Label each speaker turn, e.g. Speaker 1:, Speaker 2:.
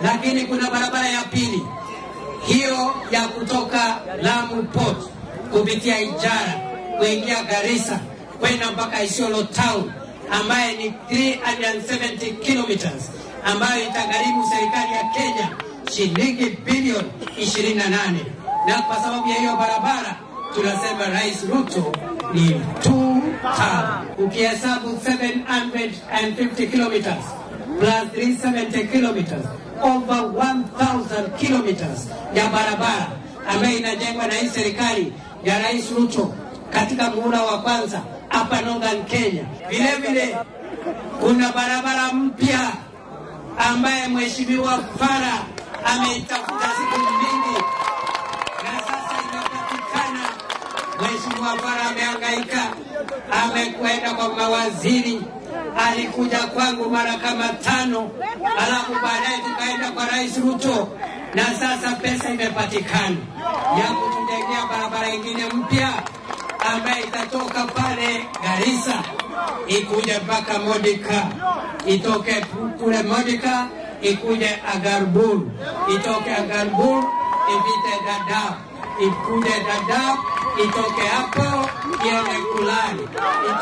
Speaker 1: lakini kuna barabara ya pili hiyo ya kutoka Lamu Port kupitia Ijara kuingia Garissa kwenda mpaka Isiolo Town ambaye ni 370 kilometers ambayo itagharimu serikali ya Kenya shilingi bilioni 28 na kwa sababu ya hiyo barabara tunasema Rais Ruto ni two term. Ukihesabu 750 kilometers plus 370 kilometers over 1000 kilometers ya barabara ambayo inajengwa na hii serikali ya Rais Ruto katika muhula wa kwanza hapa Northern Kenya. Vile vile kuna barabara mpya ambaye Mheshimiwa Fara ameitafuta siku mingi na sasa imepatikana. Mheshimiwa Fara amehangaika, amekwenda kwa mawaziri, alikuja kwangu mara kama tano, alafu baadaye tukaenda kwa Rais Ruto, na sasa pesa imepatikana ya kutujengea barabara ingine mpya ambaye itatoka pale Garissa ikuje mpaka Modika, itoke kule Modika ikuje Agarbul, itoke Agarbul ipite Dadaab, ikuje Dadaab itoke hapo iende Kulani,